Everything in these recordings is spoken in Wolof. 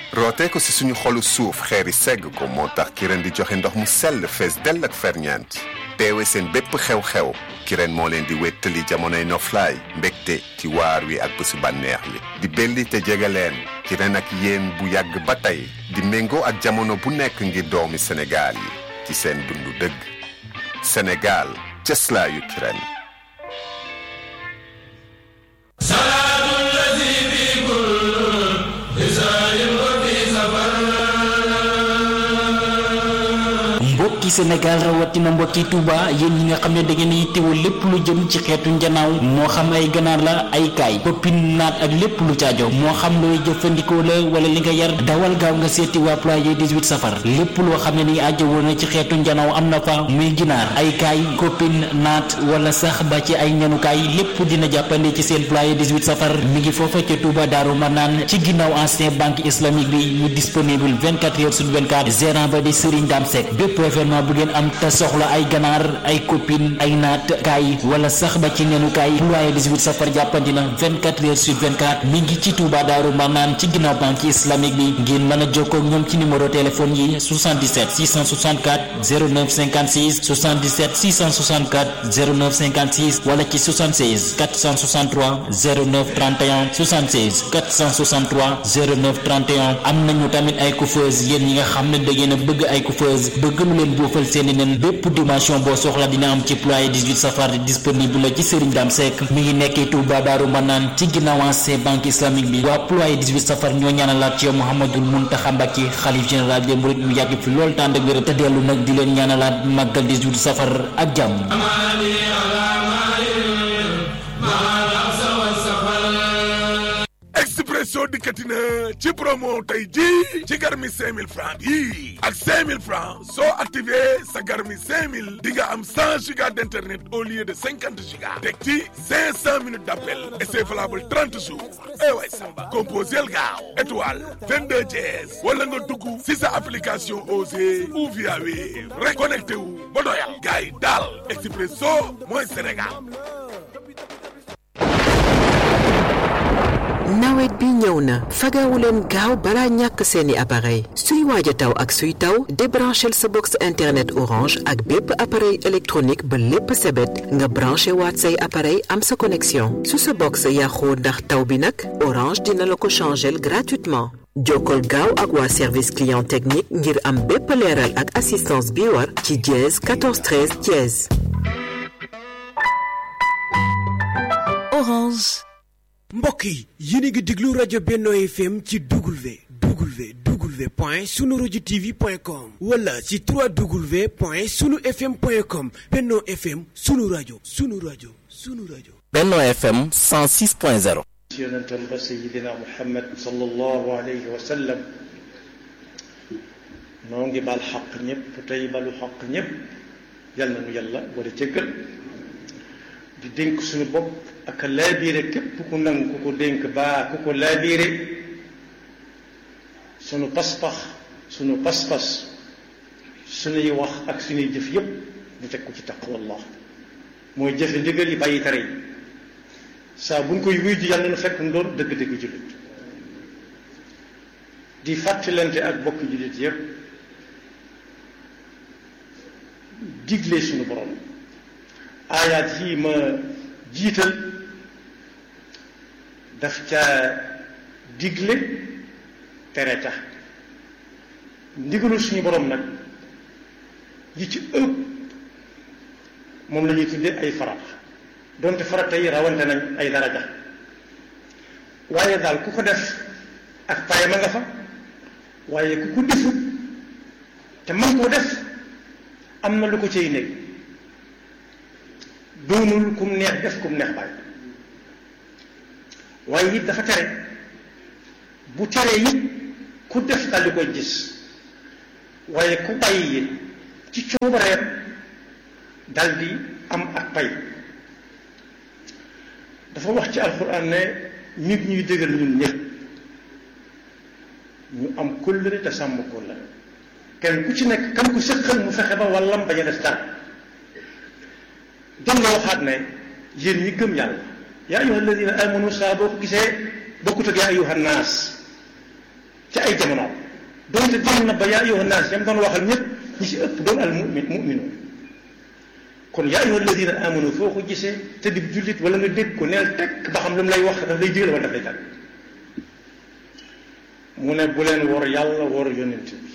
rootee ko si suñu xolu suuf xeeri segg ko moo tax Kirène di joxe ndox mu sell fees dell ak ferñeent teewe seen bépp xew-xew Kirène moo leen di wéttali jamonoy noflaay mbégte ci waar wi ak bésu bànneex li di belli te jege leen Kirène ak yéen bu yàgg ba tey di méngoo ak jamono bu nekk ngir doomi Sénégal yi ci seen dundu dëgg Sénégal cëslaayu Kirène mbokki Sénégal rawatina mbokki Touba yéen ñi nga xam ne da ngeen yittewoo lépp lu jëm ci xeetu njanaaw moo xam ay ganaar la ay kaay poppin naat ak lépp lu caajo moo xam looy jëfandikoo la wala li nga yar dawal gaaw nga seeti waa ployé 18 safar lépp loo xam ne ni aajo woon na ci xeetu njanaaw am na fa muy ginaar ay kaay koppin naat wala sax ba ci ay ñanukaay lépp dina jàppande ci seen ployé 18 safar mi ngi foofa ca Touba Daaru Manaan ci ginnaaw ancien banque islamique bi ñu disponible 24 heures sur 24 gérant ba di Serigne Dame Seck bépp événement bu ngeen am te soxla ay ganaar ay copine ay naat kaay wala sax ba ci nenukaay ployé 18 safar jàppandi na 24 heures sur 24 mi ngi ci Touba Daaru Manaan ci ginnaaw banque islamique bi ngeen mën a jokkoo ak ñoom ci numéro téléphone yi 77 664 09 56 77 664 09 56 wala ci 76 463 09 31 76 463 09 31 am nañu tamit ay coiffeuse yéen ñi nga xam ne da ngeen a bëgg ay coiffeuse bëgg lu leen boofal seeni nen bépp dimension boo soxla dina am ci ployé 18 safar disponible la ci Serigne Dame Seck mi ngi nekkee Touba Daaru Manaan ci ginnaaw ancien banque islamique bi waa ployé 18 safar ñoo ñaanalaat ci yow Mouhamadul Mountakha Mbacké xalif général des mourides mu yàgg fi loolu tànd ak wér te dellu nag di leen ñaanalaat màggal 18 safar ak jàmm Expresso dikkati na ci promo tey ji ci garmi 5000 francs yi ak 5000 francs soo activé sa garmi 5000 di nga am 100 gigas d'internet au lieu de 50 gigas teg ci 500 minutes d'appel et c'est valable 30 jours eh way samba composel gaaw étoile 22 dièse wala nga dugg si sa application Osée ou via Wave rek connecté wu ba doyal gars yi daal Expresso mooy Sénégal nawet bi ñëw na fagawu leen gaaw balaa ñàkk seeni appareil suy waaj a taw ak suy taw débranchel sa box internet orange ak bépp appareil électronique ba lépp sebet nga branché waat say appareil am sa connexion su sa box yàqoo ndax taw bi nag orange dina la ko changel gratuitement jokkol gaaw ak waa service client technique ngir am bépp leeral ak assistance bi war ci dièse 14 13 dièse Orange. mbokk yi yéen a ngi déglu rajo Benno FM ci W W W point sunu rajo TV point com wala ci 3W point sunu FM point com Benno FM sunu rajo sunu rajo sunu rajo. Benno FM 106.0. yonentam ba sayidina Muhammad sallallahu alayhi wa sallam noo ngi bal xaq ñëpp tey balu xaq ñëpp yal na nu yàlla wala jéggal di dénk suñu bopp ak laabiire képp ku nangu ku ko dénk baa ku ko laabiire suñu pas-pas suñu pas-pas suñuy wax ak suñuy jëf yépp ñu teg ko ci taqwallah mooy jëfe ndigal yi bàyyi tere yi saa buñ koy wuy ji yàlla na fekk ndoon dëgg-dëgg jullit di fàttalante ak bokk jullit yépp digle suñu borom aayaat yi ma jiital daf ca digle tere ca ndigalu suñu borom nag yi ci ëpp moom la ñuy tuddee ay farata donte farata yi rawante nañ ay daraja waaye daal ku ko def ak paye ma nga fa waaye ku ko defut te man koo def am na lu ko cay nekk doonul kum neex def kum neex bàyyi waaye it dafa tere bu tere it ku def daal di koy gis waaye ku bàyyi it ci coobareem dal di am ak pay dafa wax ci alxuraan ne nit ñuy dëggal ñun ñëpp ñu am kóllëre te sàmm kóllëre kenn ku ci nekk kam ku sëqal mu fexe ba wallam bañ a def dara dem na waxaat ne yéen ñi gëm yàlla yaa ayuha alladina amanu saa boo ko gisee bokkut ak yaa ayuha naas ci ay jamonoom donte dem na ba yaa ayyuha naas yam doon waxal ñëpp ñi ci ëpp doon al mumin muminoon kon yaa ayyuha alladina amanu foo ko gisee te di jullit wala nga dégg ko neel tekk ba xam lu mu lay wax daf lay digal wala daf lay tàgg mu ne bu leen wor yàlla wor yonent bi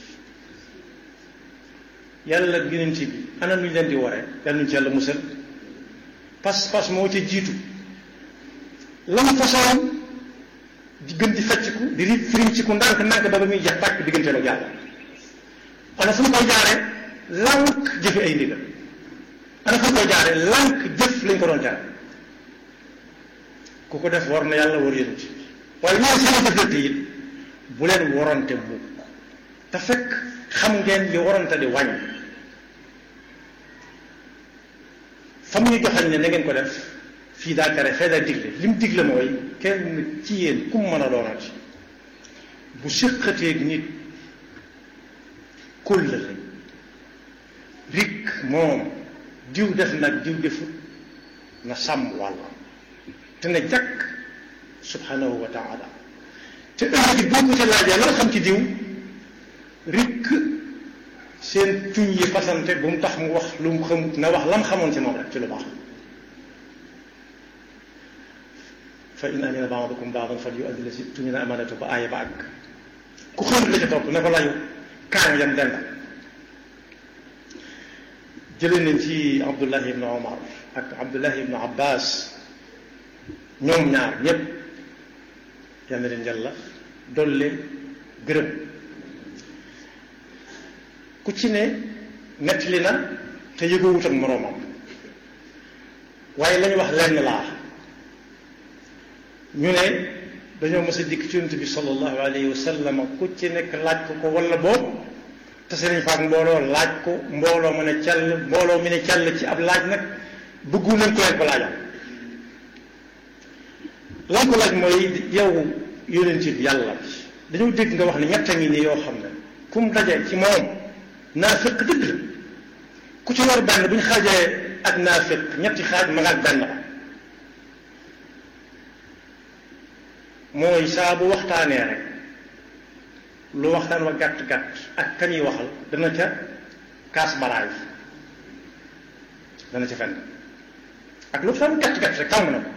yàlla ak yonent bi ana nuñ leen di waree yàlla nuñ ci yàlla musal pas-pas moo ca jiitu lam façon di gën di fecciku di ri firinciku ndànk ndànk ba ba muy jeex tàkk digganteem ak yàlla ana fu mu koy jaare lànk jëfe ay ndigal ana fu mu koy jaare lànk jëf lañ ko doon jaare ku ko def war na yàlla war yonent bi waaye ñoo seen jëflante it bu leen warante mukk te fekk xam ngeen li warante di wàññ fa mu ñu joxañ ne na ngeen ko def fii daa tere fee daa digle li mu digle mooy kenn ci yéen ku mu mën a doonati bu séqateeg nit kóllëre rik moom diw def nag diw defut na sàmm wàlla te ne jàkk subhanahu wa taala te ëllëg boo ko ca laajee la xam ci diw rik seen tuñ yi fasante bu mu tax mu wax lu mu xamut na wax lam xamoon ci moom rek ci lu baax fa in amina baadukum baadan fal yu addi la si tuñu na amanatu ba aaya ba àgg ku xamut la ca topp ne ko layu kaanu yam denda jëlee nañ ci abdullahi ibnu omar ak abdullahi ibnu abbas ñoom ñaar ñépp yal na leen yàlla dolle gërëm ku ci ne nettali na te yëgoo wut ak moroomam waaye lañu wax lenn laa ñu ne dañoo mës a dikk ci yonent bi sallallahu alayhi wa sallam ku ci nekk laaj ko ko wala boobu te sëriñ faak mbooloo laaj ko mbooloo mu ne cell mbooloo mi ne cell ci ab laaj nag bëggu nañ ko leen ko laajal lan ko laaj mooy yow yonent bi yàlla dañoo dégg nga wax ne ñett a ngi nii yoo xam ne ku mu daje ci moom naafiq dëgg la ku ci war benn bu ñu xaajee ak naafiq ñetti xaaj ma nga ak benn ba mooy saa bu waxtaanee rek lu waxtaan wa gàtt gàtt ak kañuy waxal dana ca kaas baraay dana ca fenn ak lu waxtaan gàtt gàtt rek tàmm na ko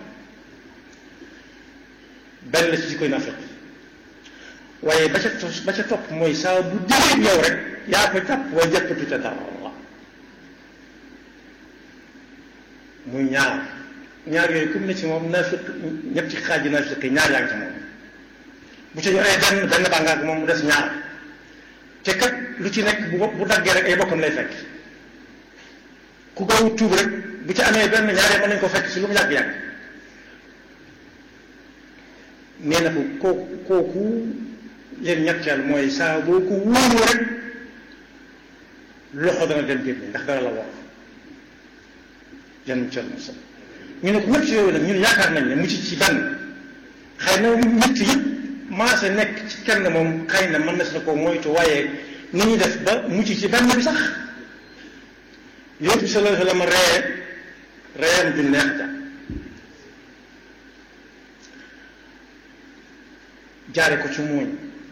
benn la ci jikkoy naafiq waaye ba ca tos ba ca topp mooy saa bu dégg yow rek yaa ko jàpp waaye jàppatu ca dara muy ñaar ñaar yooyu comme ne ci moom naafiq ñetti xaaj yi naafiq yi ñaar yaa ngi ci moom bu ca yoree benn benn baa nga ak moom mu des ñaar te kat lu ci nekk bu bu daggee rek ay bokkam lay fekk ku gaaw tuub rek bu ci amee benn ñaaree mën nañ ko fekk si lu mu yàgg-yàgg nee na ko kooku kooku leen ñetteel mooy saa boo ko wóolu rek loxo dana dem génne ndax dara la wax yan col mosal ñu ne ko ñett yooyu nag ñun yaakaar nañ ne mucc ci benn xëy na ñett yëpp maase nekk ci kenn moom xëy na mën na si na ko moytu waaye ni ñuy def ba mucc ci benn bi sax yonent bi sallallahu alayhi wa sallam ree reeyam ju neex ja jaare ko ci muuñ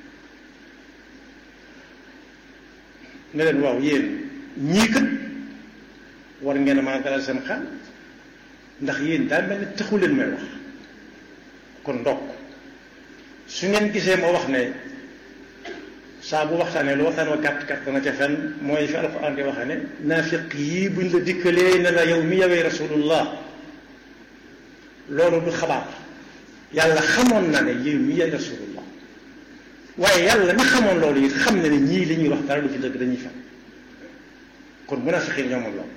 ne leen waaw yéen ñii kat war ngeen a mën a dalal seen xel ndax yéen daal mel ni taxu leen may wax kon ndokk su ngeen gisee ma wax ne saa bu waxtaanee lu waxtaan wa gàtt gàtt dana ca fenn mooy fi alquran di waxee ne naafiq yii buñ la dikkalee ne la yow mi yawee rasulullah loolu du xabaar yàlla xamoon na ne yow mi yawee rasulullah waaye yàlla mi xamoon loolu it xam na ne ñii li ñuy wax dara lu ci dëgg dañuy fen kon munaafiqiin ñoom loolu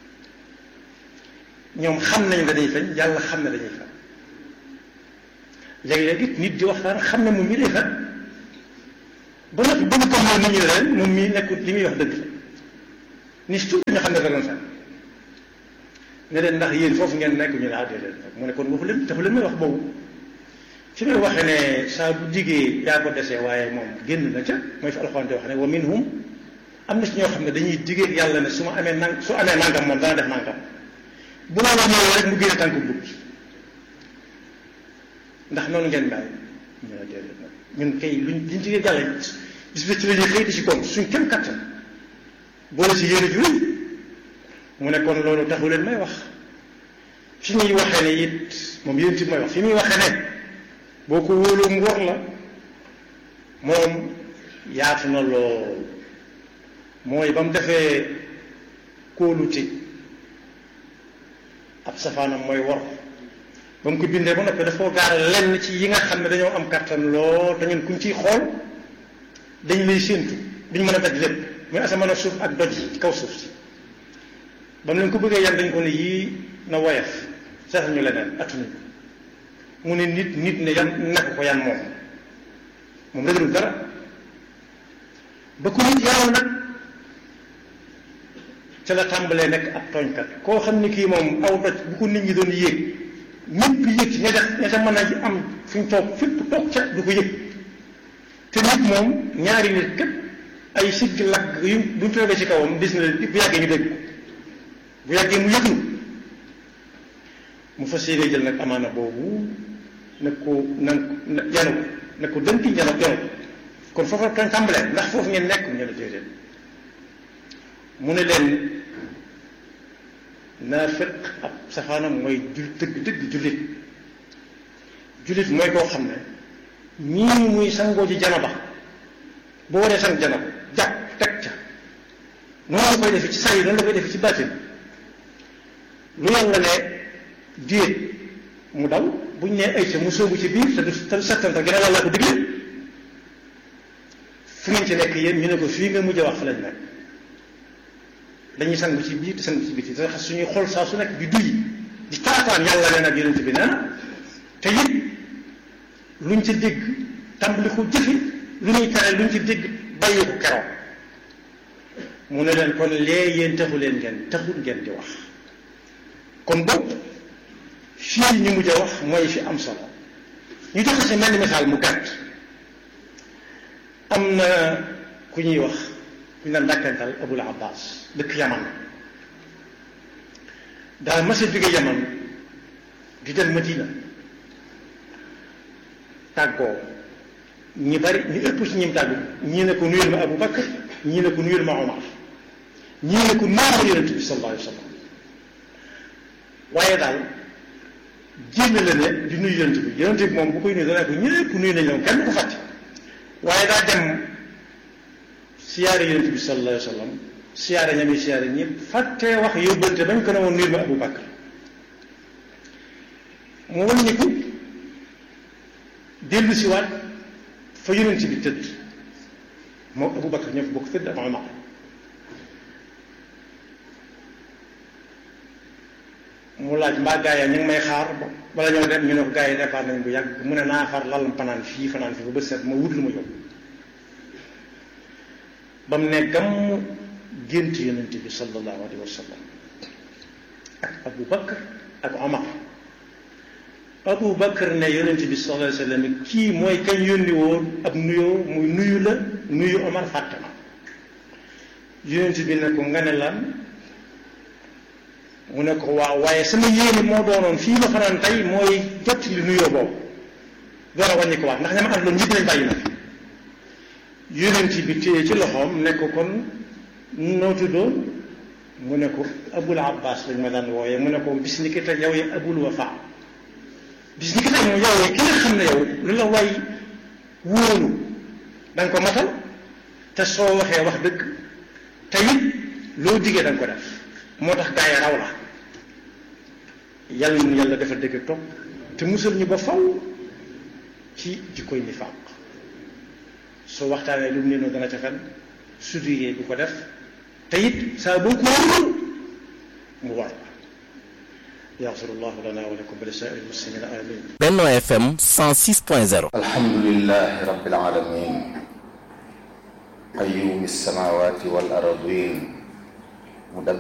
ñoom xam nañ ne dañuy fen yàlla xam ne dañuy fen léeg-léeg it nit di waxtaan xam ne moom mii day fen ba noppi bëgg ko moom nit ñi leen moom mii nekkul li muy wax dëgg la ni si tuuti ñu xam ne da doon fen ne leen ndax yéen foofu ngeen nekk ñu ne ah déedéet mu ne kon waxu leen dafa leen may wax boobu fi may waxee ne saa bu diggee yaa ko desee waaye moom génn na ca mooy fi alxuraan di wax ne wa minhum am na si ñoo xam ne dañuy diggee yàlla ne su ma amee nang su amee nangam moom dana def nangam bu loolu ñëwee rek mu génne tànk bugg ndax noonu ngeen bàyyi ñu ne déedéet nag ñun kay luñ liñ ci jàlle bis bi ci la ñuy xëy di ci gont suñ kenn kattan boole ci yéene ju rëy mu ne kon loolu taxu leen may wax fi muy waxee ne it moom yéen ci may wax fi muy waxee ne boo ko wóoloo mu war la moom yaatu na lool mooy ba mu defee kóolute ab safaanam mooy war ba mu ko bindee ba noppi dafa gaara lenn ci yi nga xam ne dañoo am kattan lool te ñun kuñ ciy xool dañ lay séentu duñ mën a daj lépp muy asamaan ak suuf ak doj ci kaw suuf si ba mu leen ko bëggee yan dañ ko ne yii na woyof seetal ñu leneen attuñu ko mu ne nit nit ne yan nekk ko yan moom moom réglul dara ba ko nit yàlla nag ca la tàmbalee nekk ab tooñkat koo xam ne kii moom aw doj bu ko nit ñi doon yéeg ñëpp yëg ci ña def ña ca mën a am fu ñu toog fépp toog ca du ko yëg te nit moom ñaari nit kat ay sigg lagg yu bu ñu toogee ci kawam dis na leen bu yàggee ñu dégg bu yàggee mu yëglu mu fas yéene jël nag amaana boobu ne ko nan janu ko ne ko dënki janu janu kon foofa kan tàmbalee ndax foofu ngeen nekk ñu ne déedéet mu ne leen naafiq ab safaanam mooy jul dëgg dëgg jullit jullit mooy koo xam ne nii muy sangoo ci janaba boo waree sang janaba jàpp teg ca noonu la koy defe ci saa yi noonu la koy defe ci baatin lu yàlla ne déet mu daw buñ nee ay ca mu sóobu ci biir te du te du settanta gën a yàlla ko digle fu ngeen ci nekk yéen ñu ne ko fii nga mujj a wax fa lañ nekk dañuy sang ci biir di sang ci biti te xas suñuy xool saa su nekk di duy di taataan yàlla nee nag yonent bi nee na te it luñ ci dégg tàmbali ko jëfi lu ñuy tere luñ ci dégg bàyyi ko keroog mu ne leen kon lee yéen taxu leen ngeen taxul ngeen di wax kon boobu fii ñu mujj a wax mooy fi am solo ñu joxe si mel ni misaal mu gàtt am na ku ñuy wax ku ñu naan dàkkantal abul abbas dëkk yaman daal masa jóge yaman di dem madina tàggoo ñi bari ñu ëpp ci ñim tàggu ñii ne ko nuyul ma abu bakar ñii ne ko nuyul ma omar ñii ne ko nuyul ma yonent bi sallallahu alayhi wa sallam waaye daal jéem la ne di nuyu yonent bi yonent bi moom bu koy nuyu dana ko ñëpp nuyu nañ ñoom kenn du ko fàtte waaye daa dem siyaare yonent bi sallallahu alayhi wa sallam siyaare ñami siyaare ñëpp fàttee wax yóbbante bañ ko ne woon nuyul ma Abu Bakar mu wàññiku dellu si waat fa yonent bi tëdd moom Abu Bakar ñoo fa bokk tëdd ak Omar mu laaj mbaa gaa yi ñu ngi may xaar bala ñoo dem ñu ne ko gaa yi départ nañ bu yàgg mu ne naa far lal fanaan fii fanaan fii ba bët set ma wut lu ma yóbbu ba mu ne gàmm gént yonent bi sallallahu alayhi wa sallam ak Abu Bakar ak Omar Abu Bakar ne yonent bi sallallahu alayhi wa sallam kii mooy kañ yónni woon ab nuyoo muy nuyu la nuyu Omar fàtte ma yonent bi ne ko nga ne lan mu ne ko waaw waaye sama yéene moo doonoon fii ma fanaan tey mooy jot li nuyoo boobu door a wàññi ko waat ndax ña ma àndoon ñëpp lañ bàyyi na fi yonent bi téye ci loxoom ne ko kon noo tuddoon mu ne ko abul abbas lañ ma daan wooyee mu ne ko bis ni ki tey yow yi abul wafa bis ni ki tey moom yow ki nga xam ne yow lu la way wóolu da nga ko matal te soo waxee wax dëgg te it loo diggee da nga ko def moo tax gaa yi raw la yàlla nu yàlla dafa dëgg topp te musal ñu ba faw ci jikkoy nifaaq soo waxtaanee lu mu ne noonu dana ca fen su duyee du ko def te it saa boo ko wóorul mu war la yaxfirullahu lana wa lakum wa li saa'iril muslimina amin Benno FM 106.0 alhamdulillahi rabbil alamin qayyumi samawati wal ardin